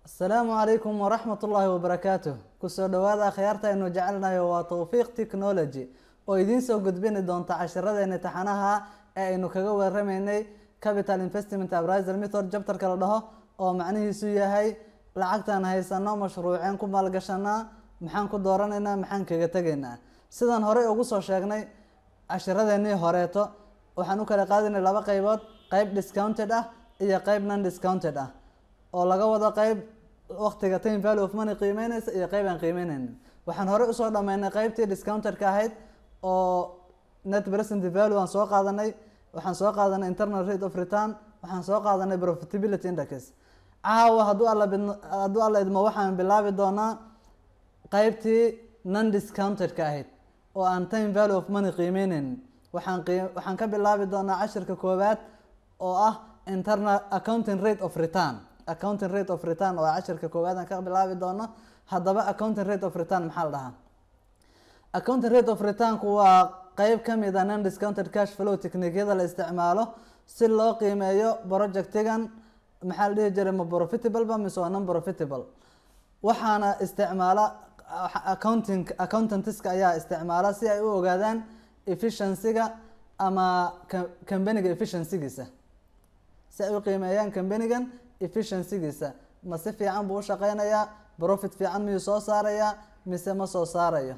asalaamu calaykum waraxmat ullaahi wabarakaatuh kusoo dhawaada akhyaarta aynu jecelnahay waa towfiiq technology oo idiin soo gudbini doonta cashiradeena taxanaha ee aynu kaga waramaynay capital investment abriser method jabtarka la dhaho oo macnihiisu yahay lacagtaan haysano mashruuceen ku maalgashanaa maxaan ku dooranaynaa maxaan kaga tegaynaa sidaan horey ugu soo sheegnay cashiradeenii horeeto waxaan u kala qaadinay laba qeybood qeyb discounted ah iyo qeyb non discounted ah oo laga wado qeyb waqtiga time value of money qiimeyneysa iyo qeyb aan qiimeyneynin waxaan horey usoo dhameynay qeybtii discounted-ka ahayd oo net present value aan soo qaadanay waxaan soo qaadanay internal rate of return waxaan soo qaadanay profitability index caawa hadduu alla bidno hadduu alla idmo waxaan bilaabi doonaa qeybtii non discounted-ka ahayd oo aan time value of money qiimeyneyn waxaan qii waxaan ka bilaabi doonaa cashirka koowaad oo ah internal accounting rate of return accounting rate of return oo cashirka koowaad aan ka bilaabi doono haddaba accounting rate of return maxaa la dhahaa accounting rate of returnku waa qeyb kamid a non discounted cash flow technikyada la isticmaalo si loo qiimeeyo projectigan maxaa la dhihi jiray ma profitable ba mise waa non profitable waxaana isticmaala accounting accountantska ayaa isticmaala si ay u ogaadaan efficiencyga ama companyga efficiencygiisa si ay u qiimeeyaan companygan efficiencygiisa ma si fiican buu ushaqeynayaa profit fiican miyuu soo saarayaa mise ma soo saarayo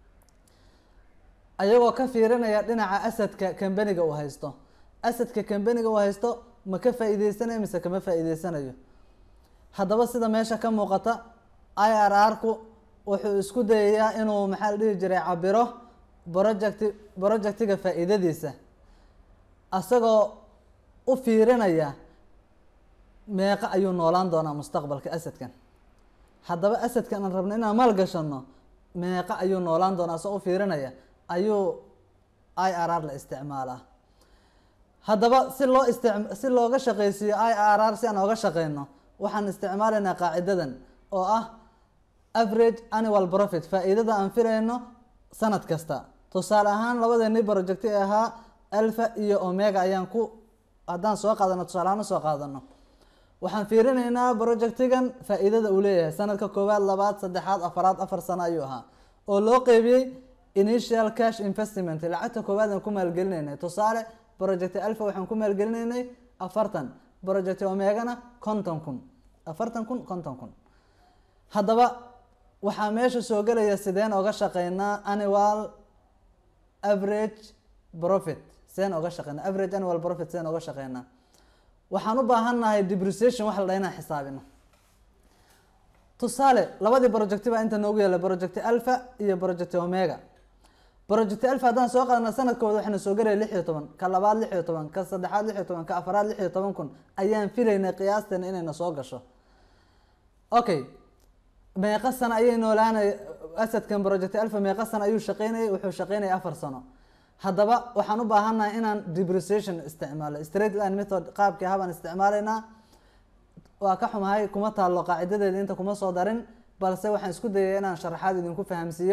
ayagoo ka fiirinaya dhinaca asadka companyga uu haysto asadka companyga uu haysto ma ka faa-iideysanayo mise kama faa-iideysanayo haddaba sida meesha ka muuqata i r r-ku wuxuu isku dayayaa inuu maxaa la dhihi jiray cabiro project projectiga faa-iidadiisa asagoo u fiirinaya meeqa ayuu noolaan doonaa mustaqbalka asadkan haddaba asadkan aan rabno inaan maal gashano meeqa ayuu noolaan doonaa asagoo u fiirinaya ayuu i r r la isticmaalaa haddaba si loo ist si looga shaqeysiiyo i r r si aan oga shaqeyno waxaan isticmaalaynaa qaacidadan oo ah average annual profit faa-iidada aan filayno sanad kasta tusaale ahaan labadeeni projecti ee ahaa alpha iyo omega ayaan ku haddaan soo qaadano tusaale ahaan usoo qaadano waxaan fiirinaynaa projectigan faa-iidada uu leeyahay sanadka koowaad labaad saddexaad afaraad afar sano ayuu ahaa oo loo qeybiyey initial cash investment lacagta koowaad aan ku maalgelinaynay tusaale project alpha waxaan ku maalgelinaynay afartan project omegana konton kun afartan kun konton kun haddaba waxaa meesha soo gelaya sideen oga shaqeynaa annual average profit sideen oga shaqeynaa average annual profit sideen oga shaqeynaa waxaan u baahannahay depreciation wax la dhaha inaan xisaabino tusaale labadii projecti baa inta noogu yaala project alpha iyo project omega project alpha haddaan soo qaadana sanadkooda waxayna soo gelaya lix iyo toban ka labaad lix iyo toban ka saddexaad lix iyo toban ka afaraad lix iyo toban kun ayaan filaynay qiyaasteena inayna soo gasho okay meeqa sano ayay noolaanay asadkan project alpha meeqa sano ayuu shaqeynayay wuxuu shaqeynayay afar sano haddaba waxaan u baahannahay inaan depreciation isticmaalo straight line method qaabkii habaan isticmaalaynaa waa ka xumahay kuma taalo qaacidadeeda inta kuma soo darin balse waxaan isku dayay inaan sharaxaad idinku fahamsiiyo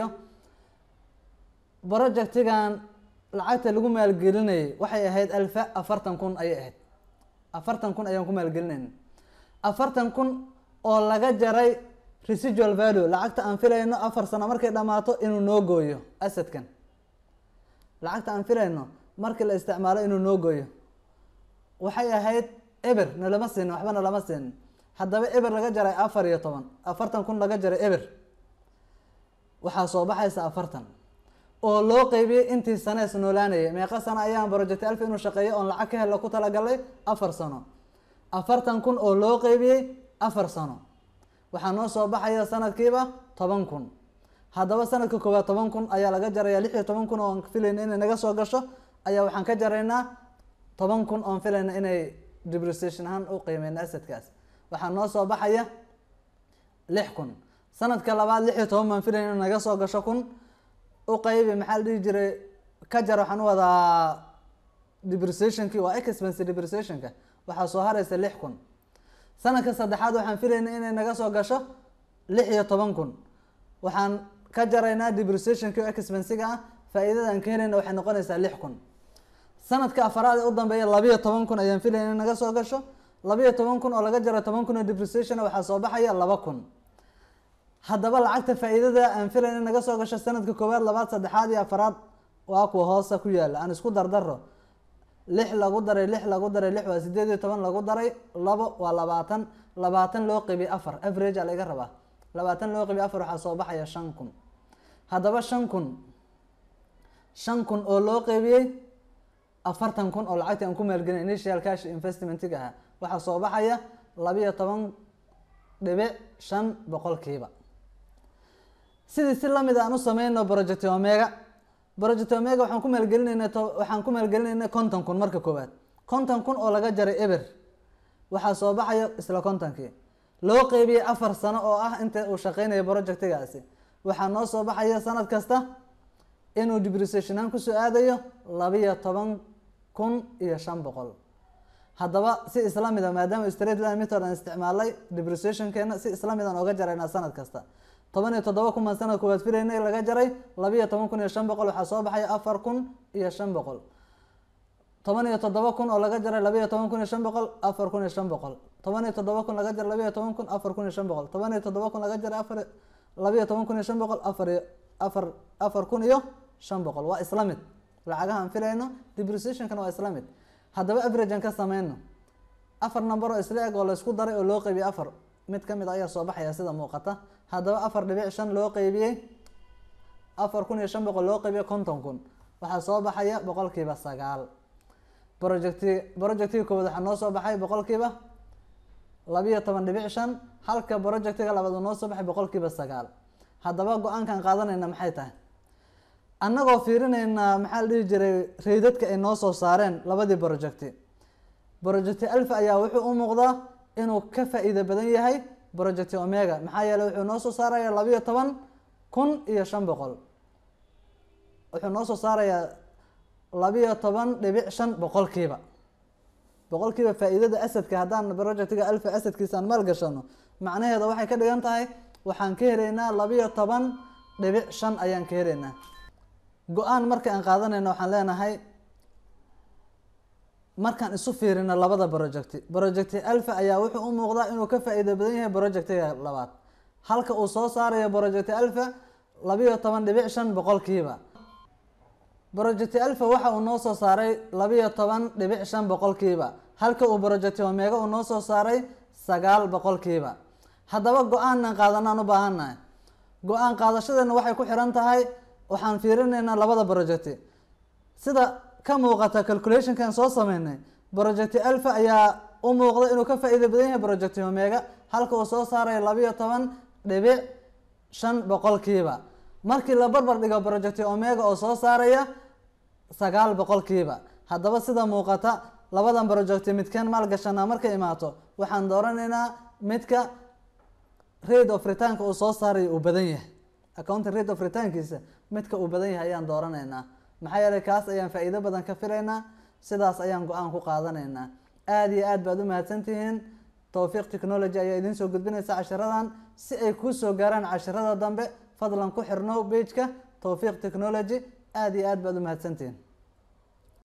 projectigan lacagta lagu maalgelinayay waxay ahayd alfa afartan kun ayay ahayd afartan kun ayaan ku maalgelinayna afartan kun oo laga jaray residual value lacagta aan filayno afar sano markay dhamaato inuu noo gooyo asadkan lacagta aan filayno markii la isticmaalo inuu noo gooyo waxay ahayd eber nalama siinin waxba nalama siinin haddaba eber laga jaray afar iyo toban afartan kun laga jaray eber waxaa soo baxaysa afartan oo loo qeybiyey intii sanees noolaanayay meeqa sano ayaan project alfa inuu shaqeeyo oon lacag ka helo ku talagalay afar sano afartan kun oo loo qeybiyey afar sano waxaa noo soo baxaya sanadkiiba toban kun haddaba sanadka koowaad toban kun ayaa laga jaraya lix iyo toban kun oon filayna inay naga soo gasho ayaa waxaan ka jaraynaa toban kun oon filayna inay depreciation ahaan u qiimeyna asadkaas waxaa noo soo baxaya lix kun sanadka labaad lix iyo toban baan filayna in naga soo gasho kun u qeybi maxaa la dhihi jiray ka jar waxaan u wadaa depreciationki waa expense depreciationka waxaa soo haraysa lix kun sanadka saddexaad waxaan filayna inay naga soo gasho lix iyo toban kun waxaan ka jaraynaa depreciationki oo expensiga ah faa-iidada aan ka helayna waxay noqonaysaa lix kun sanadka afaraad ee u dambeeya labiyo toban kun ayaan filayna in naga soo gasho labiyo toban kun oo laga jaro toban kun oo depreciation waxaa soo baxaya laba kun haddaba lacagta faa-iidada aan filayn in naga soo gasho sanadka koowaad labaad saddexaad iyo afaraad waa kuwa hoosa ku yaala aan isku dardaro lix lagu daray lix lagu daray lix waa sideed iyo toban lagu daray labo waa labaatan labaatan loo qeybiy afar average a laga rabaa labaatan loo qeybiy afar waxaa soo baxaya shan kun haddaba shan kun shan kun oo loo qeybiyey afartan kun oo lacagti aan ku maalgelin initial cash investmentiga ahaa waxaa soo baxaya labiyo toban dhibic shan boqolkiiba sidii si lamid aan u sameyno project omega project omega waxaan ku maalgelinayna waxaan ku maalgelinayna konton kun marka koowaad konton kun oo laga jaray eber waxaa soo baxaya isla kontonkii loo qeybiyey afar sano oo ah inta uu shaqeynayo projectigaasi waxaa noo soo baxaya sanad kasta inuu depreciationaan kusoo aadayo labiyo toban kun iyo shan boqol haddaba si isla mida maadaama straight line method aan isticmaalay depreciationkeena si isla mid aan oga jaraynaa sanad kasta toban iyo toddoba kun baan sanad koowaad filaynay laga jaray labiyo toban kun iyo shan boqol waxaa soo baxaya afar kun iyo shan boqol toban iyo toddoba kun oo laga jaray labiyo toban kun iyo shan boqol afar kun iyo shan boqol toban iyo toddoba kun laga jaray labiyo toban kun afar kun iyo shan boqol toban iyo toddoba kun laga jaray afar labiyo toban kun iyo shan boqol afar iyo afar afar kun iyo shan boqol waa isla mid lacagaha aan filayno depreciationkana waa isla mid haddaba average aan ka sameyno afar number oo isla eg oo laysku daray oo loo qeybiyey afar mid kamid ayaa soo baxaya sida muuqata haddaba afar dhibic shan loo qeybiyey afar kun iyo shan boqol loo qeybiyey konton kun waxaa soo baxaya boqolkiiba sagaal projecti projectiga koowaad waxaa noo soo baxay boqolkiiba labiyo toban dhibic shan halka projectiga labaad uu noo soo baxay boqolkiiba sagaal haddaba go-aankaan qaadanayna maxay tahay annagoo fiirineynaa maxaa la dhihi jiray reydadka ay noo soo saareen labadii projecti projecti alfa ayaa wuxuu u muuqdaa inuu ka faa-iido badan yahay projecti omega maxaa yeeley wuxuu noo soo saaraya labiyo toban kun iyo shan boqol wuxuu noo soo saarayaa labiyo toban dhibic shan boqolkiiba boqolkiiba faa-iidada asadka haddaan projectiga alfa asadkiisa aan maal gashano macnaheeda waxay ka dhigan tahay waxaan ka helaynaa labiyo toban dhibic shan ayaan ka helaynaa go-aan marka aan qaadanayno waxaan leenahay markaan isu fiirino labada projecti projecti alfa ayaa wuxuu u muuqdaa inuu ka faa-iido badan yahay projectiga labaad halka uu soo saarayo projecti alfa labiyo toban dhibic shan boqolkiiba projecti alfa waxa uu noo soo saaray labiyo toban dhibic shan boqolkiiba halka uu projecti omega uu noo soo saaray sagaal boqolkiiba haddaba go-aanan qaadanaan u baahannahay go-aan qaadashadeena waxay ku xiran tahay waxaan fiirinaynaa labada projecti sida ka muuqata calculationkan soo sameynay projecti alfa ayaa u muuqda inuu ka faa-iida badan yahay projecti omega halka uu soo saarayo labiyo toban dhibic shan boqolkiiba markii la barbar dhigo projecti omega oo soo saaraya sagaal boqolkiiba haddaba sida muuqata labadan projecti midkeen maalgashanaa markay imaato waxaan dooranaynaa midka rate of retaanka uu soo saarayo uu badan yahay accounting rate of retaankiisa midka uu badan yahay ayaan dooranaynaa maxaa yeelay kaas ayaan faa-iido badan ka filaynaa sidaas ayaan go-aan ku qaadanaynaa aada iyo aad baad u mahadsantihiin towfiiq technology ayaa idiin soo gudbinaysa cashiradan si ay kuu soo gaaraan cashirada dambe fadlan ku xirno pageka towfiiq technology aada iyo aad baad u mahadsantihiin